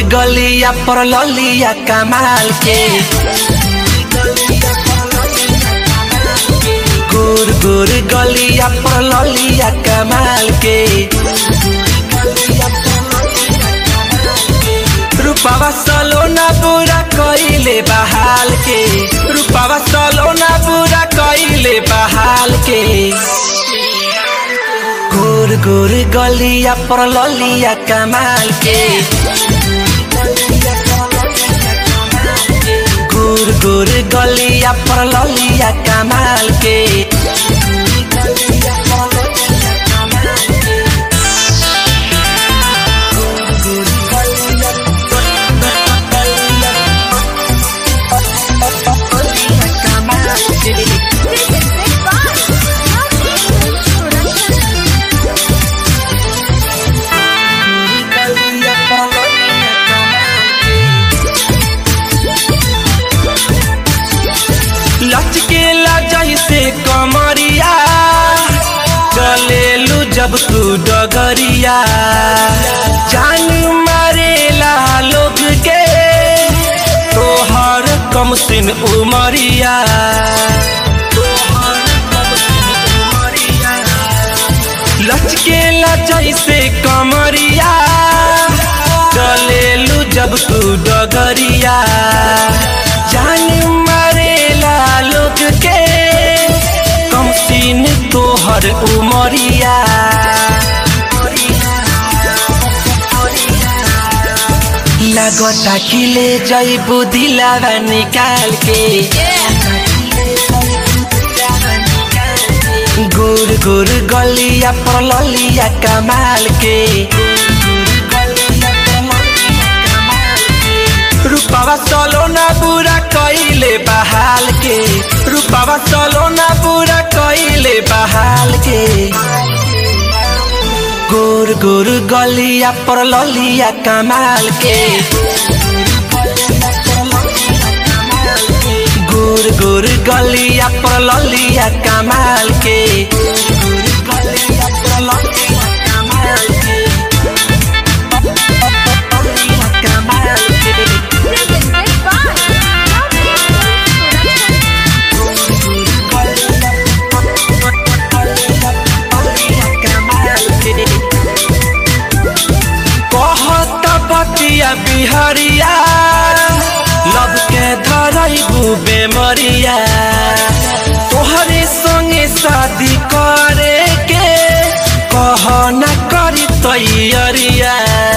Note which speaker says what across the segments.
Speaker 1: गलिया पर ललिया कमाल के गोर गोर गलिया पर ललिया कमाल के रूपावा सलोना बुरा कइले बहाल के रूपावा सलोना बुरा कइले बहाल के गोर गोर गलिया पर ललिया कमाल के गोर गोर गलिया पर ललिया कमाल के
Speaker 2: This is Big Boss. Production.
Speaker 1: लचकेला जैसे कमरिया चलेलू जब तू डगरिया जान मारेला लोग के तोहर कम सिन उमरिया लचकेला जैसे कमरिया चलेलू जब तू डगरिया जान मारेला लोग के कम सीन तोहर उमरिया लगता कि ले जैबू दिलावा निकाल के गोर गोर गलिया पर ललिया कमाल के रूपावा सलोना बुरा कइले बहाल के रूपावा सलोना बुरा कइले बहाल के गोर गोर गलिया पर ललिया कमाल के गोर गोर गलिया पर ललिया कमाल के
Speaker 2: This is Big Boss. Production.
Speaker 1: कहत बतिया बिहरिया लब के धरैबू बेमरिया तोहरे संगे शादी करे के कह न करी तैयरिया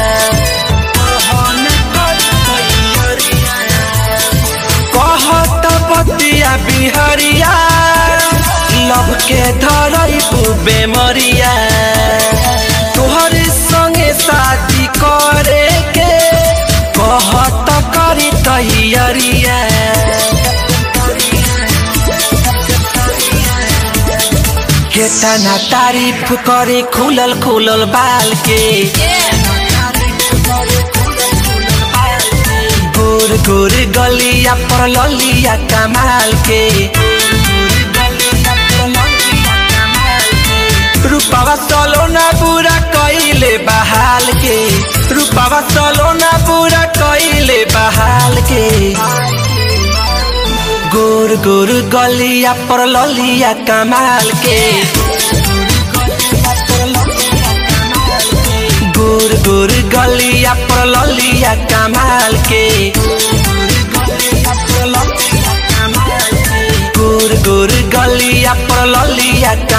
Speaker 1: कहत बतिया बिहरिया लब के धरैबू बेमरिया तोहरे संगे शादी करे के कहत करी तैयरिया केतना तारीफ करे खुलल खुलल बाल के गोर गोर गलिया पर ललिया कमाल के रूपावा सलोना बुरा कइले बहाल के रूपावा सलोना बुरा कइले बहाल के गोर गोर गलिया पर ललिया कमाल के गोर गोर गलिया पर ललिया कमाल के गोर गोर गलिया पर ललिया